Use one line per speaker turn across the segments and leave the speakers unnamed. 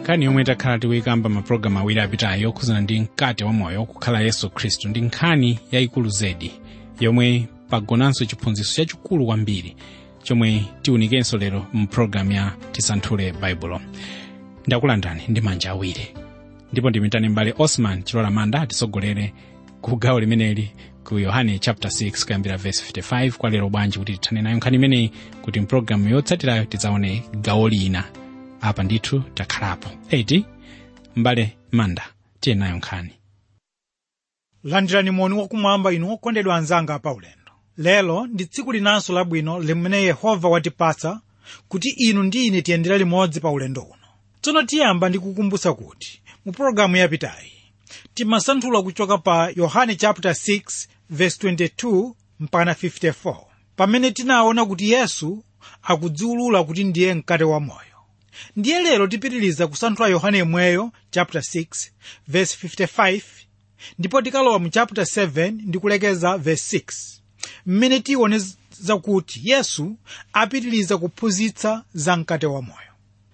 nkhani yomwe takhala tikuyikamba mapulogalamu awiri apitayo yokhuzana ndi mkate wa moyo kukhala yesu khristu ndi nkhani yayikulu zedi yomwe pagonanso chiphunzitso chachikulu kwambiri chomwe tiwunikenso lero mpulogalamu ya tisanthule baibulo ndakulandani ndi manja awiri ndipo ndimitane mbale osman chilola manda atisogolere ku gawo limeneli ku yohane chapter 6 kuyambira verse 55 kwa lero bwanji kuti tithane nayo nkhani imeneyi kuti mpulogalamu yotsatirayo tidzaone gawo lina apa ndithu takhalapo 80 mbale manda tiye nayo nkhani
landirani moni wakumwamba inu okondedwa anzanga pa ulendo lero ndi tsiku linanso labwino limene yehova watipatsa kuti inu ndi ine tiyendere limodzi pa ulendo uno tsono tiyamba ndi kukumbutsa kuti mu pologalamu yapitayi timasanthula kuchoka pa yohane chapter 6 verse 22 mpaka 54 pamene tinaona kuti yesu akudziwulula kuti ndiye mkate wa moyo ndiye lero tipitiriza kusanthula yohane yemweyo chapter 6 verse 55 ndipo tikalowa mu chapter 7 ndi kulekeza verse 6 mmene tiwoneza kuti yesu apitiriza kuphunzitsa za mkate wa moyo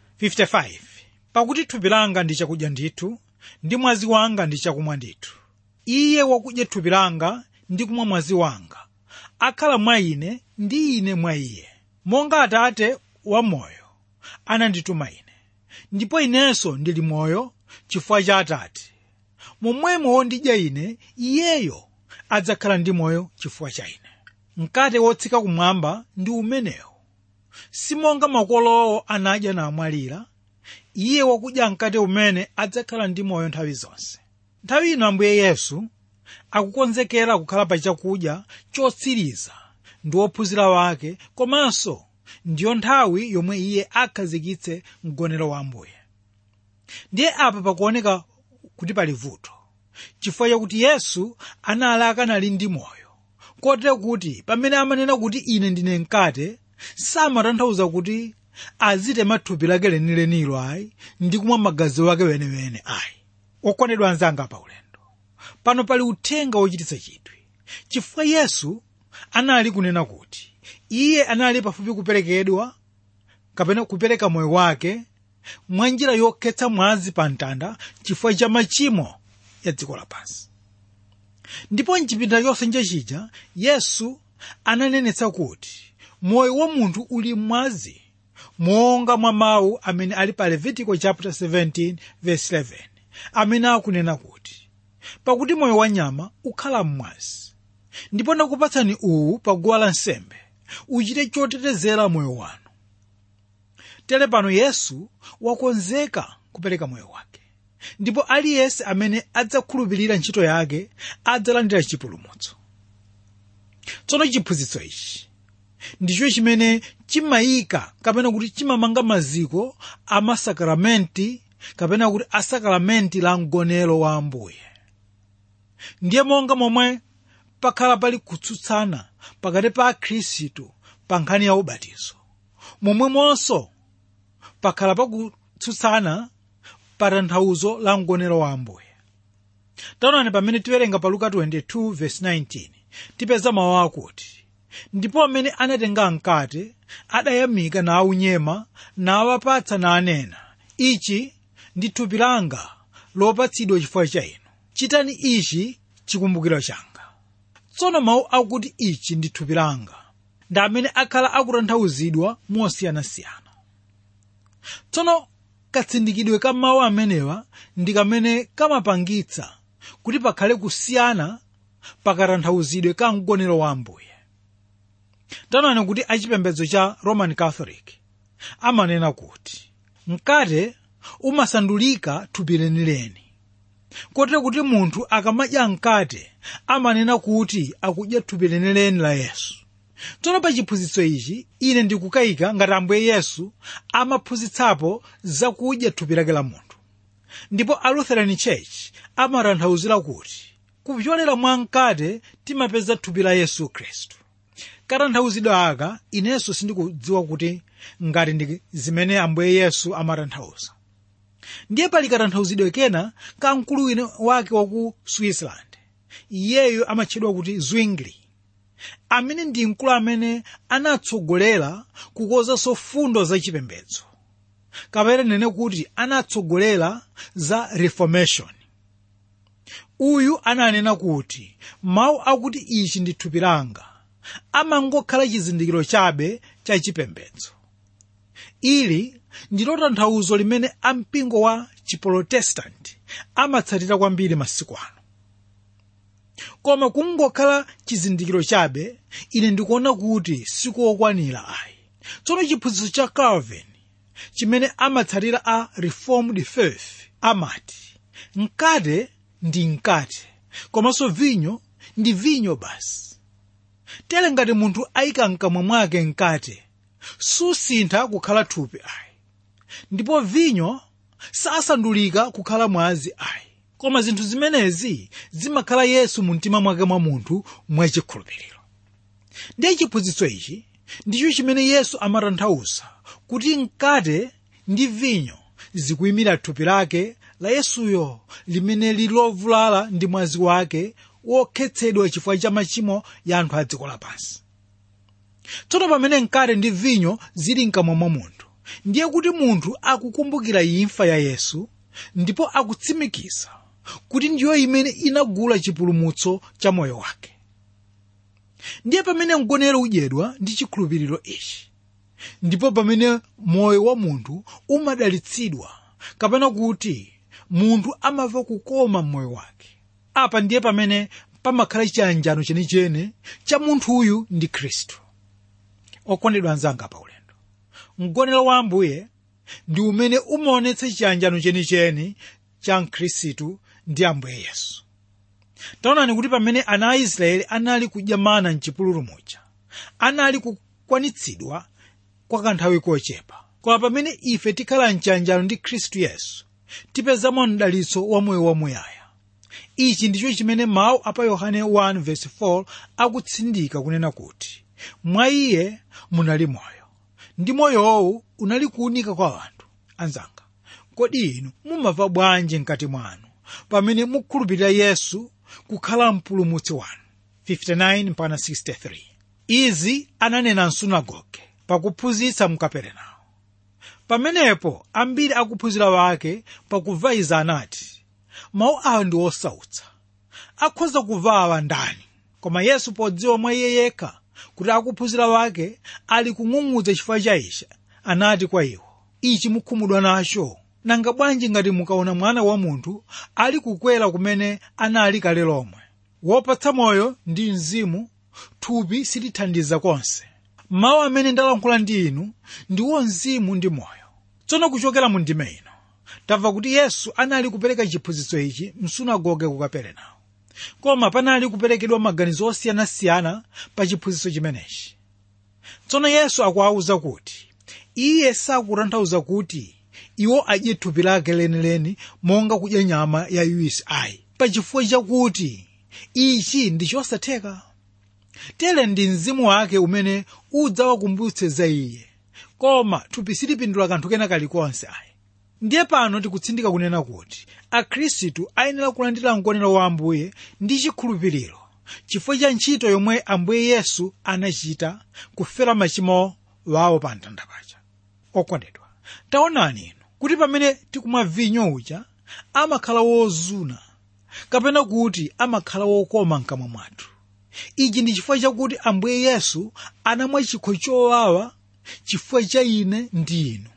55 pakuti thupi langa ndi chakudya ndithu ndi mwazi wanga ndi chakumwa ndithu iye wakudya thupi langa ndi kumwa mwazi wanga akhala mwa ine ndi ine mwa iye monga atate wa moyo anandituma ine ndipo inenso ndili moyo chifukwa cha atate momwemo wondidya ine iyeyo adzakhala ndi moyo chifukwa cha ine mkate wotsika kumwamba ndi umenewo simonga makolowo anadya namwalira iye wakudya mkate umene adzakhala ndi moyo nthawi zonse nthawi ino ambuye yesu akukonzekera kukhala pa chakudya chotsiriza ndi ophunzira wake komanso ndiyo nthawi yomwe iye akhazikitse mgonero wa ambuye ndiye apa pakuoneka kuti pali vuto chifukwa chakuti yesu anali akanali ndi moyo kotero kuti pamene amanena kuti ine ndine mkate samatanthauza kuti azitema thupi lake lenilenilo ayi ndi kumwa magazi wake wenewene ayi okondedwa anzanga pa ulendo pano pali uthenga wochititsa chidwi chifukwa yesu anali kunena kuti iye anali pafupi kuperekedwa kapena kupereka moyo wake mwa njira yokhetsa mwazi pa mtanda chifukwa cha machimo ya dziko lapansi ndipo mchipinda chonse chija yesu ananenetsa kuti moyo wa munthu uli mwazi monga mwa mawu amene ali pa levitico chapter 17 verse 11 amene akunena kuti pakuti moyo wa nyama ukhala mmwazi ndipo ndakupatsani uwu pa guwa lansembe uchite chotetezera moyo wanu tere pano yesu wakonzeka kupereka moyo wake ndipo aliyense amene adzakhulupirira ntchito yake adzalandira chipulumutso tsono chiphunzitso ichi ndicho chimene chimayika kapena kuti chimamanga maziko a masakramenti kapena kuti asakramenti la mgonero wa ambuye ndiye monga momwe pakhala pali kutsutsana pakati pa akhristu pa nkhani ya ubatizo momwemonso pakhala pakutsutsana pa tanthauzo la mgonero wa ambuye taonani pamene tiwerenga pa luka 22 verse 19 tipeza mawu akuti ndipo amene anatenga mkate adayamika nawunyema nawapatsa nanena ichi ndi thupi langa lopatsidwa chifukwa cha inu chitani ichi chikumbukiro changa tsono mawu akuti ichi ndi thupi langa ndi amene akhala akutanthauzidwa mosiyanasiyana tsono katsindikidwe ka mawu amenewa ndi kamene kamapangitsa kuti pakhale kusiyana pakatanthauzidwe ka mgonero wa ambuye taonani kuti achipembedzo cha roman catholic amanena kuti mkate umasandulika thupi lenileni kotero kuti munthu akamadya mkate amanena kuti akudya thupi lenileni la yesu tsono pa chiphunzitso ichi ine ndikukayika ngati ambuye yesu amaphunzitsapo zakudya thupi lake la munthu ndipo a lutheran church amatanthauzira kuti kupyolera mwa mkate timapeza thupi la yesu khristu katanthauzidwe aka inenso sindikudziwa kuti ngati ndi zimene ambuye yesu amatanthauza ndiye pali katanthauzidwe kena ka mkulu wina wake wa ku switzerland iyeyo amatchedwa kuti zwingli amene ndi mkulu amene anatsogolera kukonzanso fundo zachipembedzo kapena nene kuti anatsogolera za reformation uyu ananena kuti mawu akuti ichi ndi thupi langa amangokhala chizindikiro chabe cha chipembedzo ili ndilo tanthauzo limene ampingo wa chiprotestanti amatsatira kwambiri masiku ano koma kungokhala chizindikiro chabe ine ndikuona kuti sikokwanira ayi tsono chiphunzitso cha calvin chimene amatsatira a reformed faith amati mkate ndi mkate komanso vinyo ndi vinyo basi tere ngati munthu ayika mkamwa mwake mkate susintha kukhala thupi ayi ndipo vinyo sasandulika kukhala mwazi ayi koma zinthu zimenezi zimakhala yesu mu mtima mwake mwa munthu mwachikhulupiriro ndiye chiphunzitso ichi ndicho chimene yesu amatanthauza kuti mkate ndi vinyo zikuyimira thupi lake la yesuyo limene lili lovulala ndi mwazi wake wokhetsedwa chifukwa cha machimo ya anthu a dziko lapansi tsono pamene mkate ndi vinyo zili mkamwa mwa munthu ndiye kuti munthu akukumbukira imfa ya yesu ndipo akutsimikiza kuti ndiyo imene inagula chipulumutso cha moyo wake ndiye pamene mgonero udyedwa ndi chikhulupiriro ichi ndipo pamene moyo wa munthu umadalitsidwa kapena kuti munthu amava kukoma mmoyo wake apa ndiye pamene pamakhala chiyanjano chenicheni cha munthuyu ndi khristu okondedwa anzanga pa ulendo mgonero wa ambuye ndi umene umaonetsa chiyanjano chenicheni cha mkhristu ndi ambuye yesu taonani kuti pamene ana a israeli anali kudya mana mchipululu muja anali kukwanitsidwa kwa kanthawi kochepa koma pamene ife tikhala mchiyanjano ndi khristu yesu tipezamo mdalitso wa moyo wamuyaya ichi ndicho chimene mawu apa yohane 1:4 akutsindika kunena kuti mwa iye munali moyo ndi moyowu unali kuwunika kwa anthu anzanga kodi inu mumava bwanji mkati mwanu pamene mukhulupirira yesu kukhala mpulumutsi wanu 59-63 izi ananena msunagoge pakuphunzitsa mkaperenawo pamenepo ambiri akuphunzira wake pakumva izi anati mawu awa ndi osautsa akhoza kuvawa ndani koma yesu podziwa mwa iye yekha kuti akuphunzira wake ali kung'ung'udza chifukwa cha ichi anati kwa iwo ichi mukhumudwa nacho nanga bwanji ngati mukaona mwana wa munthu ali kukwera kumene anali kale lomwe wopatsa moyo ndi mzimu thupi silithandiza konse mawu amene ndalankhula ndi inu ndiwo mzimu ndi moyo tsono kuchokera mu ndime ino tamva kuti yesu anali kupereka chiphunzitso ichi msunagoge ku kaperenawo koma panali kuperekedwa maganizo osiyanasiyana pa chiphunzitso chimenechi tsono yesu akuwawuza kuti iye sakutanthauza kuti iwo adye thupi lake lenileni monga kudya nyama ya yuisi ayi pachifukwa chakuti ichi ndi chosatheka tere ndi mzimu wake umene udzawakumbutse za iye koma thupi silipindula kanthu kena kalikonse ayi ndiye pano tikutsindika kunena kuti akhristu ayenera kulandira mgonero wa ambuye ndi chikhulupiriro chifukwa cha ntchito yomwe ambuye yesu anachita kufera machimo wawo pa mtanda paja okondedwa taonani inu kuti pamene tikumwa vinyo uja amakhala wozuna kapena kuti amakhala wokoma mkamwa mwathu ichi ndi chifukwa chakuti ambuye yesu anamwa chikho chowawa chifukwa cha ine ndi inu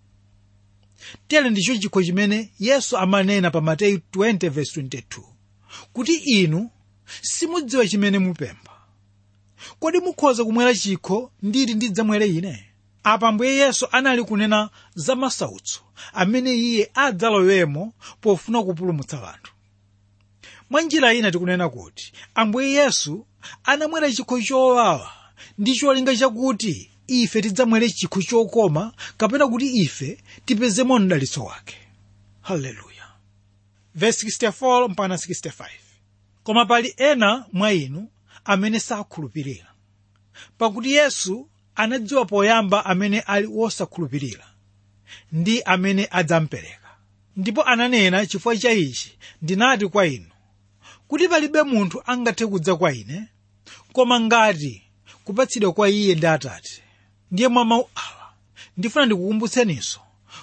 tere ndicho chikho chimene yesu amanena pa mateyu 20:22 kuti inu simudziwa chimene mupempha kodi mukhoza kumwera chikho nditi ndidzamwere ine apa ambuye yesu anali kunena za masautso amene iye adzalowemo pofuna kupulumutsa anthu mwa njira ina tikunena kuti ambuye yesu anamwera chikho chowawa ndi cholinga chakuti ife tidzamwere chikho chokoma kapena kuti ife tipezemo mdalitso wake haleluya verse 64 mpaka 65 koma pali ena mwa inu amene sakhulupirira pakuti yesu anadziwa poyamba amene ali wosakhulupirira ndi amene adzampereka ndipo ananena chifukwa cha ichi ndinati kwa inu kuti palibe munthu angathe kudza kwa ine koma ngati kupatsidwa kwa iye ndi atate ndiye mwa mawu awa ndifuna ndikukumbutseninso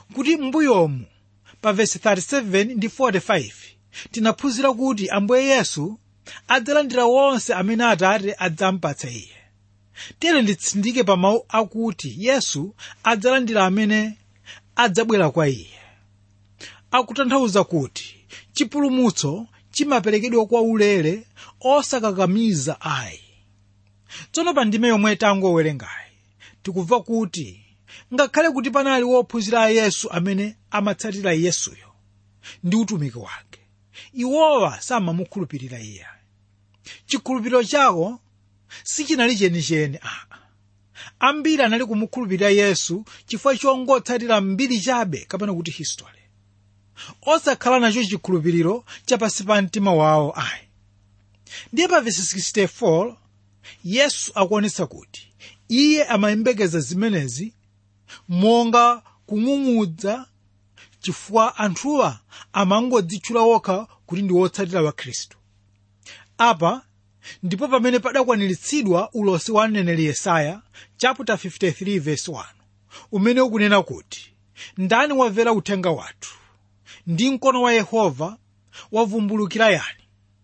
kuti m'mbuyomu pa vesi 37 ndi 45 tinaphunzira kuti ambuye yesu adzalandira wonse amene atate adzampatsa iye tere nditsindike pa mawu akuti yesu adzalandira amene adzabwera kwa iye akutanthauza kuti chipulumutso chimaperekedwa kwa ulere osakakamiza ayi tsono pa ndime yomwe tangowerengayi tikumva kuti ngakhale kuti panali wophunzira a yesu amene amatsatira yesuyo ndi utumiki wake iwowa samamukhulupirira iye chikhulupiriro chawo sichinali chenicheni aa ambiri anali kumukhulupirira yesu chifukwa chongotsatira mbiri chabe kapena kuti history osakhala nacho chikhulupiriro chapansi pa mtima wawo ayi ndiye pa vesi 64 yesu akuonetsa kuti iye amayembekeza zimenezi monga kung'ung'udza chifukwa anthuwa amangodzitchula okha kuti ndi wotsatira wa khristu apa ndipo pamene padakwaniritsidwa ulosi wa mneneri yesaya chapter 53 verse 1 umene ukunena kuti ndani wamvera uthenga wathu ndi mkono wa yehova wavumbulukira yani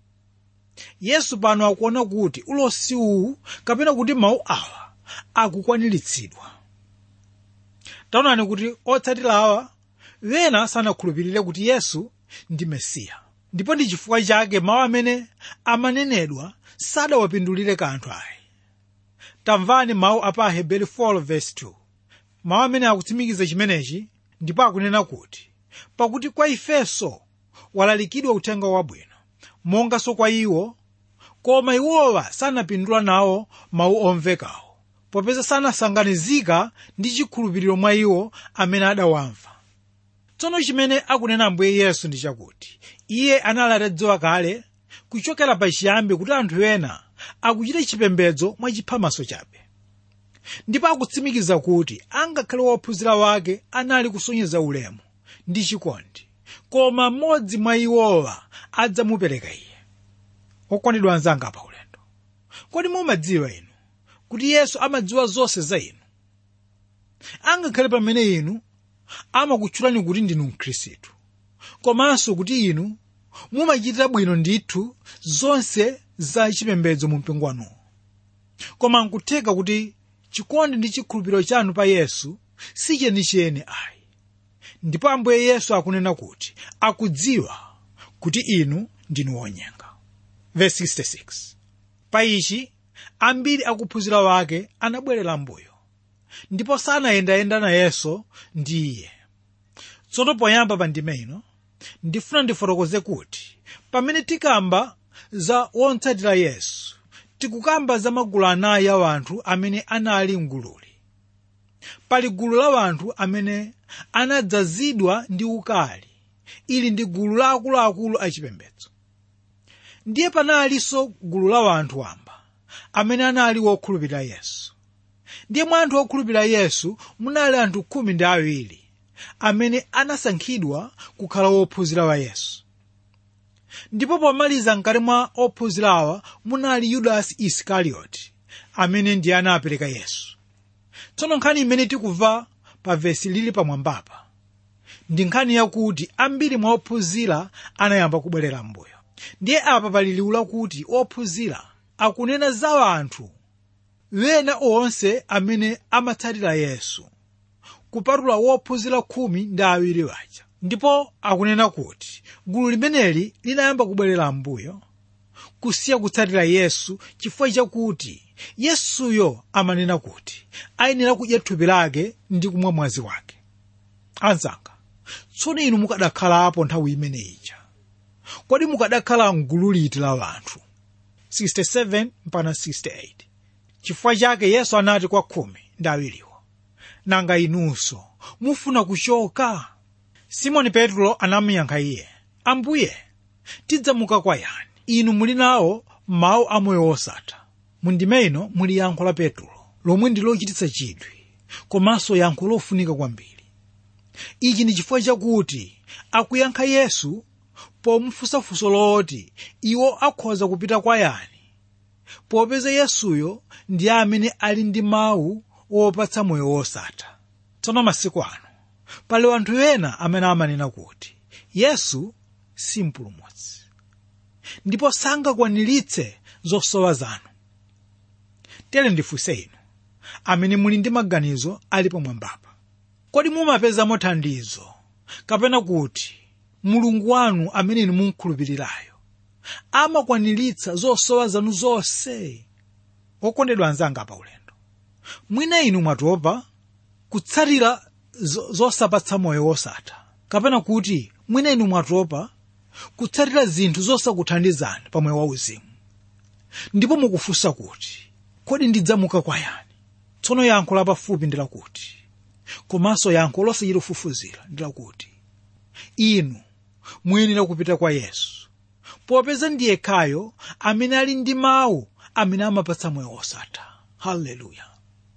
yesu pano akuona kuti ulosi uwu kapena kuti mawu awa akukwaniritsidwa taonani kuti otsatira awa wena sanakhulupirire kuti yesu ndi mesiya ndipo ndi chifukwa chake mawu amene amanenedwa sadawapindulire kanthu ayi tamvani mawu a pa aheberi 4 verse 2 mawu amene akutsimikiza chimenechi ndipo akunena kuti pakuti kwa ifenso walalikidwa uthenga wabwino monganso kwa iwo koma iwowa sanapindula nawo mawu omvekawo popeza sanasanganizika ndi chikhulupiriro mwa iwo amene adawamva tsono chimene akunena ambuye yesu ndi chakuti iye anali atadziwa kale kuchokera pachiyambi kuti anthu ena akuchita chipembedzo mwachiphamaso chabe ndipo akutsimikiza kuti angakhale wophunzira wake anali kusonyeza ulemu ndi chikondi koma mmodzi mwa iwowa adzamupereka iye okwanidwa anzanga pa ulendo kodi mumadziwa inu kuti yesu amadziwa zonse za inu angakhale pamene inu amakutchulani kuti ndinu mkhristu komanso kuti inu mumachitira bwino ndithu zonse za chipembedzo mu mpingo wanuwo koma nkutheka kuti chikondi ndi chikhulupiriro chanu pa yesu si chenicheni ayi ndipo ambuye yesu akunena kuti akudziwa kuti inu ndinu wonyenga verse 66 pa ichi ambiri akuphunzira wake anabwerera mbuyo ndipo sanayendayenda nayenso ndi iye tsono poyamba pa ndime ino ndifuna ndifotokoze kuti pamene tikamba za wotsatira yesu tikukamba za magulu anayi a anthu amene anali mgululi pali gulu la anthu amene anadzazidwa ndi ukali ili ndi gulu la akuluakulu achipembedzo ndiye panalinso gulu la anthu wamba amene anali wokhulupirira yesu ndiye mwa anthu okhulupirira yesu munali anthu khumi ndi awiri amene anasankhidwa kukhala wophunzira wa yesu ndipo pomaliza mkati mwa ophunzirawa munali yudasi isikarioti amene ndiye anapereka yesu tsono nkhani imene tikubva pa vesi lili pamwambapa ndi nkhani yakuti ambiri mwa ophunzira anayamba kubwerera mbuyo ndiye apa pali liwu lakuti ophunzira akunena za anthu wena onse amene amatsatira yesu kupatula wophunzira khumi ndi awiri waja ndipo akunena kuti gulu limeneli linayamba kubwerera mbuyo kusiya kutsatira yesu chifukwa chakuti yesuyo amanena kuti ayenera kudya thupi lake ndi kumwa mwazi wake anzanga tsono inu mukadakhalapo nthawi imene ija kodi mukadakhala mgulu liti la anthu 67 mpaka 68 chifukwa chake yesu anati kwa khumi ndi awiriwo nanga inunso mufuna kuchoka simoni petro anamuyankha iye ambuye tidzamuka kwa yani inu muli nawo mawu amoyo wosatha mundime ino muli yankho la petro lomwe ndi lochititsa chidwi komanso yankho lofunika kwambiri ichi ndi chifukwa chakuti akuyankha yesu pomufunsafunso loti iwo akhoza kupita kwa yani popeza yesuyo ndiye amene ali ndi mawu wopatsa moyo wosatha tsono masiku ano pali anthu ena amene amanena kuti yesu si mpulumutsi ndipo sangakwaniritse zosowa zanu tere ndifunse inu amene muli ndi maganizo ali pamwambapa kodi mumapezamo thandizo kapena kuti mulungu wanu amene inu mumkhulupirirayo amakwaniritsa zosowa zanu zonse okondedwa anzanga pa ulendo mwina inu mwatopa kutsatira zo- zosapatsa moyo wosatha kapena kuti mwina inu mwatopa kutsatira zinthu zosakuthandizani pa moyo wauzimu ndipo mukufunsa kuti kodi ndidzamuka kwa yani tsono yankho lapafupi ndi lakuti komanso yankho losachitofufuzira ndi lakuti inu muyenera kupita kwa yesu popeza ndi yekhayo amene ali ndi mawu amene amapatsa moyo wosatha haleluya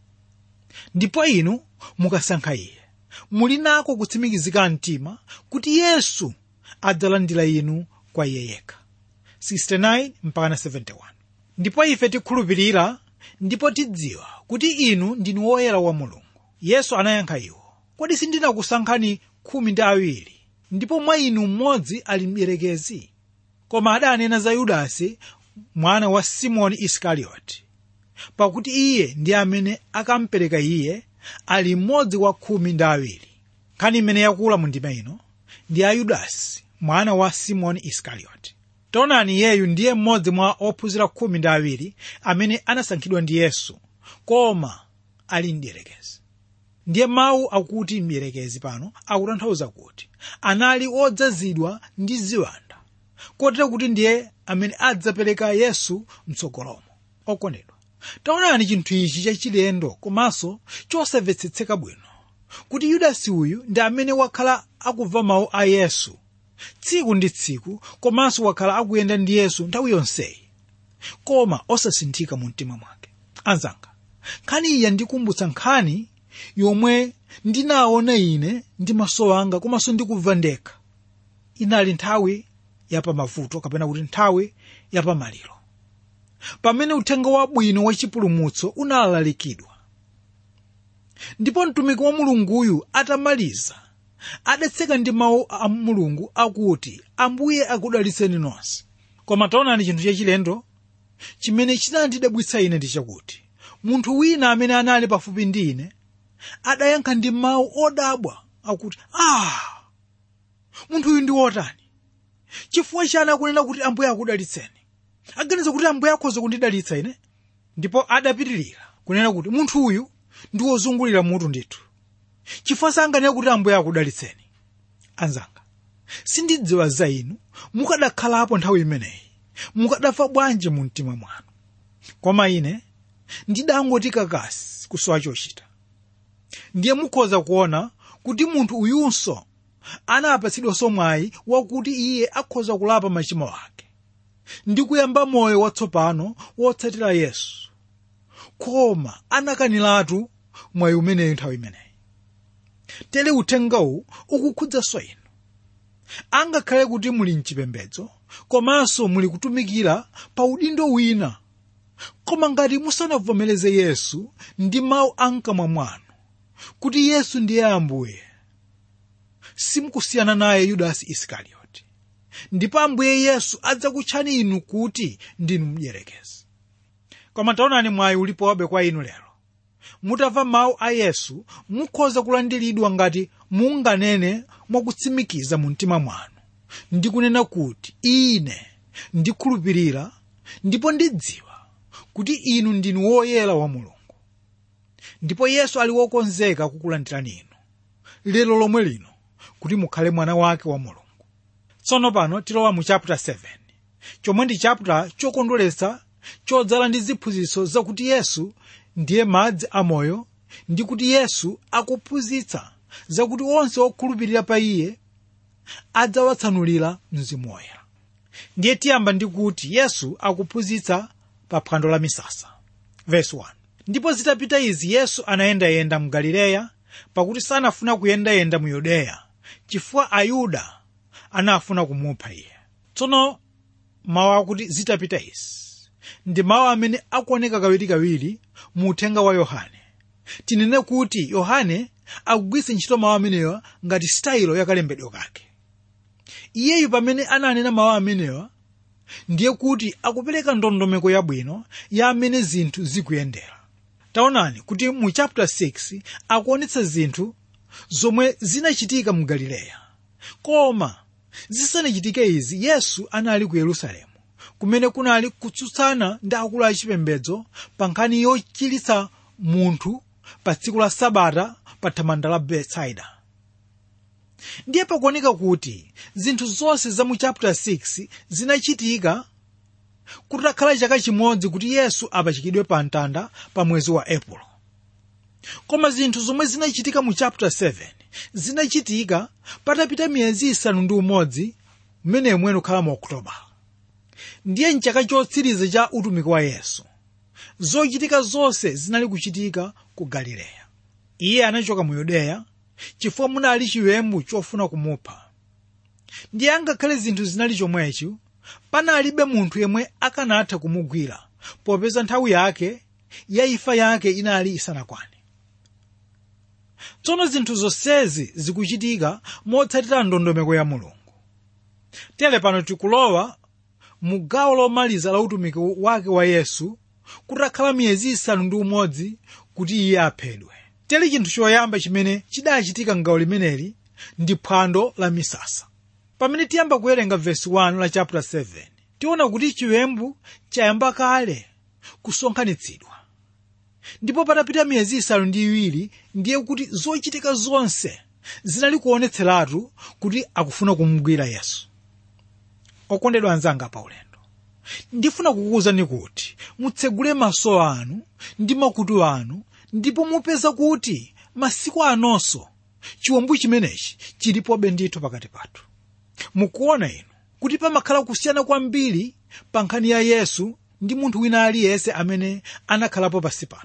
ndipo inu mukasankha iye muli nako kutsimikizika mtima kuti yesu adzalandira inu kwa iye yekha 69 mpaka 71 ndipo ife tikhulupirira ndipo tidziwa kuti inu ndinu woyera wa mulungu yesu anayankha iwo kodi sindinakusankhani khumi ndi awiri ndipo mwa inu mmodzi ali mdierekezi koma adanena za yudasi mwana wa simoni isikarioti pakuti iye ndi amene akampereka iye ali mmodzi wa khumi ndi awiri nkhani imene yakula mu ndima ino ndi a yudasi mwana wa simoni isikarioti taonani iyeyu ndiye mmodzi mwa ophunzira khumi ndi awiri amene anasankhidwa ndi yesu koma ali mdierekezi ndiye mawu akuti mdierekezi pano akutanthauza kuti anali odzazidwa ndi ziwanda kotero kuti ndiye amene adzapereka yesu mtsogolomo okondedwa taonani chinthu ichi chachilendo komanso chosamvetsetseka bwino kuti yudasi uyu ndi amene wakhala akumva mawu a yesu tsiku ndi tsiku komanso wakhala akuyenda ndi yesu nthawi yonseyi koma osasinthika mu mtima mwake anzanga nkhani iyi yandikumbutsa nkhani yomwe ndinaona ine ndi maso anga komanso ndikumva ndekha inali nthawi yapamavuto kapena kuti nthawi yapamaliro pamene uthenga wabwino wachipulumutso unalalikidwa ndipo mtumiki wa mulunguyu atamaliza adatseka ndi mawu a mulungu akuti ambuye akudalitseni nonse koma taonani chinthu chachilendo chimene chinandidabwitsa ine ndi chakuti munthu wina amene anali pafupi ndi ine adayankha ndi mawu odabwa akuti ah munthu uyu ndi wotani chifukwa chani akunena kuti ambuye akudalitseni aganiza kuti ambuye akhoza kundidalitsa ine ndipo adapitirira kunena kuti munthu uyu ndi wozungulira mutu ndithu chifukwa sanganena kuti ambuye akudalitseni anzanga sindidziwa za inu mukadakhalapo nthawi imeneyi mukadafa bwanji mu mtima mwanu koma ine ndidangoti kakasi kusowa chochita ndiye mukhoza kuona kuti munthu uyunso anapatsidwanso mwayi wakuti iye akhoza kulapa machimo ake ndi kuyamba moyo watsopano wotsatira yesu koma anakaniratu mwayi umeneyu nthawi imeneyi tere uthengawu ukukhudzanso inu angakhale kuti muli mchipembedzo komanso muli kutumikira pa udindo wina koma ngati musanavomereze yesu ndi mawu amkamwa mwanu kuti yesu ndiye ambuye simukusiyana naye yudasi isikarioti ndipo ambuye yesu adzakutchani inu kuti ndinu mdierekezi koma taonani mwayi ulipobe kwa inu lero mutamva mawu a yesu mukhoza kulandiridwa ngati munganene mwakutsimikiza mu mtima mwanu ndi kunena kuti ine ndikhulupirira ndipo ndidziwa kuti inu ndinu woyera wa mulungu ndipo yesu ali wokonzeka kukulandirani inu lero lomwe lino kuti mukhale mwana wake wa mulungu tsono pano tilowa mu chapter 7 chomwe ndi chapter chokondweretsa chodzala ndi ziphunzitso zakuti yesu ndiye madzi amoyo ndi kuti yesu akuphunzitsa zakuti onse okhulupirira pa iye adzawatsanulira mzimu woyera ndiye tiyamba ndi kuti yesu akuphunzitsa pa phwando la misasa verse 1 ndipo zitapita izi yesu anayendayenda mu galileya pakuti sanafuna kuyendayenda mu yudeya chifukwa ayuda anafuna kumupha iye tsono mawu akuti zitapita izi ndi mawu amene akuoneka kawirikawiri mu uthenga wa yohane tinene kuti yohane akugwiritsa ntchito mawu amenewa ngati sitayilo yakalembedwe kake iyeyu pamene ananena mawu amenewa ndiye kuti akupereka ndondomeko yabwino ya amene zinthu zikuyendera taonani kuti mu chapter 6 akuonetsa zinthu zomwe zinachitika mu galileya koma zisanachitike izi yesu anali ku yerusalemu kumene kunali kutsutsana ndi akulu achipembedzo pa nkhani yochiritsa munthu pa tsiku la sabata pa thamanda la betsaida ndiye pakuoneka kuti zinthu zonse za mu chapter 6 zinachitika kutakhala chaka chimodzi kuti yesu apachikidwe pa mtanda pa mwezi wa epulo koma zinthu zomwe zinachitika mu chapter 7 zinachitika patapita miyezi isanu ndi umodzi mmene mwene ukhala mu oktoba ndiye mchaka chotsiriza cha utumiki wa yesu zochitika zonse zinali kuchitika ku galileya iye anachoka mu yudeya chifukwa munali chiwembu chofuna kumupha ndiye angakhale zinthu zinali chomwechi panalibe munthu yemwe akanatha kumugwira popeza nthawi yake ya imfa yake inali isanakwane tsono zinthu zonsezi zikuchitika motsatira ndondomeko ya mulungu tere pano tikulowa mu gawo lomaliza la utumiki wake wa yesu kutakhala miyezi isanu ndi umodzi kuti iye aphedwe tere chinthu choyamba chimene chidachitika m'gawo limeneli ndi phwando la misasa pamene tiyamba kuwerenga vesi 1 la chapter 7 tiona kuti chiwembu chayamba kale kusonkhanitsidwa ndipo patapita miyezi isanu ndi iwiri ndiye kuti zochitika zonse zinali kuonetseratu kuti akufuna kumugwira yesu okondedwa anzanga pa ulendo ndifuna kukuwuzani kuti mutsegule maso anu ndi makutu anu ndipo mupeza kuti masiku anonso chiwembu chimenechi chilipobe ndithu pakati pathu mukuona inu kuti pamakhala kusiyana kwambiri pa nkhani ya yesu ndi munthu wina aliyense amene anakhalapo pasi pano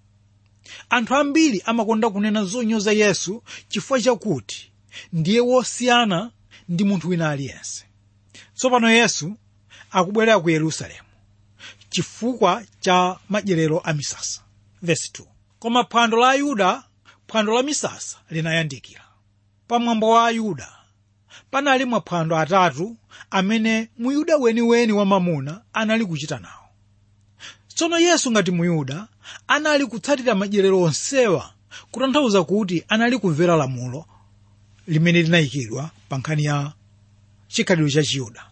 anthu ambiri amakonda kunena zonyoza yesu chifukwa chakuti ndiye wosiyana ndi munthu wina aliyense tsopano yesu akubwerera ku yerusalemu chifukwa cha madyerero a misasa Verse 2. koma phwando la ayuda phwando la misasa linayandikira pamwambo wa ayuda panali maphwando atatu amene muyuda weniweni wamamuna anali kuchita nawo tsono yesu ngati muyuda anali kutsatira madyerero onsewa kutanthauza kuti anali kumvera lamulo limene linayikidwa pa nkhani ya chikhalidwe cha chiyuda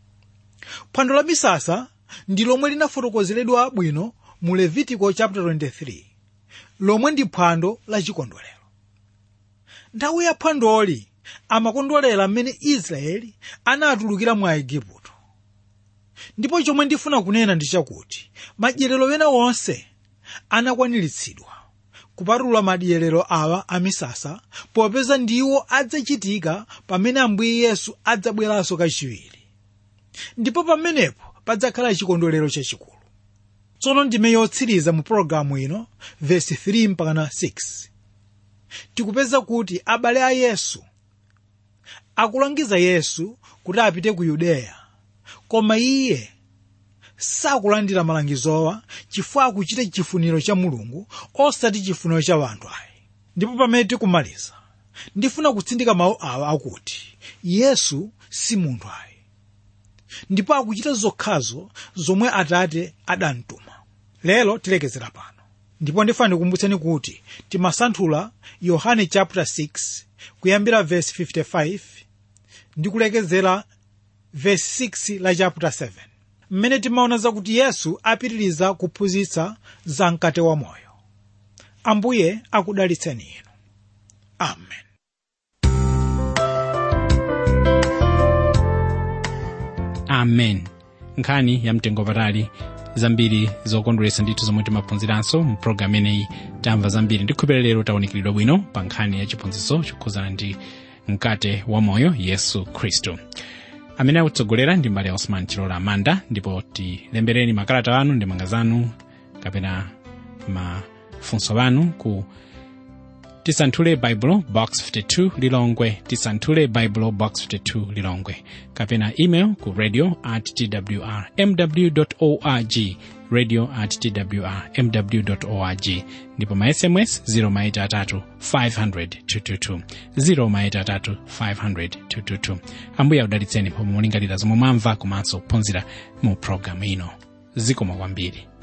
phwando la misasa ndi lomwe linafotokozeredwa bwino mu levitiko chapter 23 lomwe ndi phwando la chikondwerero nthawi ya phwandoli amakondwerera mmene israeli anatulukira mwa igupto ndipo chomwe ndifuna kunena ndi chakuti madyerero ena onse anakwaniritsidwa kupatula madyerero awa amisasa popeza ndiwo adzachitika pamene ambuye yesu adzabweranso kachiwiri ndipo pamenepo padzakhala chikondwerero chachikulu tsono ndime yotsiriza mu pologalamu ino vesi 3 mpakana 6 tikupeza kuti abale a yesu akulangiza yesu kuti apite ku yudeya koma iye sakulandira malangizowa chifukwa akuchita chifuniro cha mulungu osati chifuniro cha wanthu ayi ndipo pamene tikumaliza ndifuna kutsindika mawu awa akuti yesu si munthu ayi ndipo akuchita zokhazo zomwe atate adamtuma lero tilekezera pano ndipo ndifuna ndikumbutseni kuti timasanthula yohane chapter 6 kuyambira verse 55 ndi kulekezera verse 6 la chapter 7 mmene timaona zakuti yesu apitiriza kuphunzitsa za mkate wa moyo ambuye akudalitseni inu amen
amen nkhani ya mtengo patali zambiri zokondweretsa ndithu zomwe timaphunziranso mu programu imeneyi tamva zambiri ndikhupera lero tawunikiridwa bwino pa nkhani ya chiphunzitso chokhuzana ndi mkate wa moyo yesu khristu amene akutsogolera ndi mbale osman chilola amanda ndipo tilembereni makalata anu ndi manga zanu kapena mafunso anu ku tisanthule baibulo box 52 lilongwe tisanthule baibulo box 52 lilongwe kapena email ku radio at twr mw org radio at twr mw org ndipo ma sms 0maitatu 500 222 0maitatu 500 222 ambuye akudalitseni pomwe mulingalira zomwe mwamva komanso kuphunzira mu programu ino zikomo kwambiri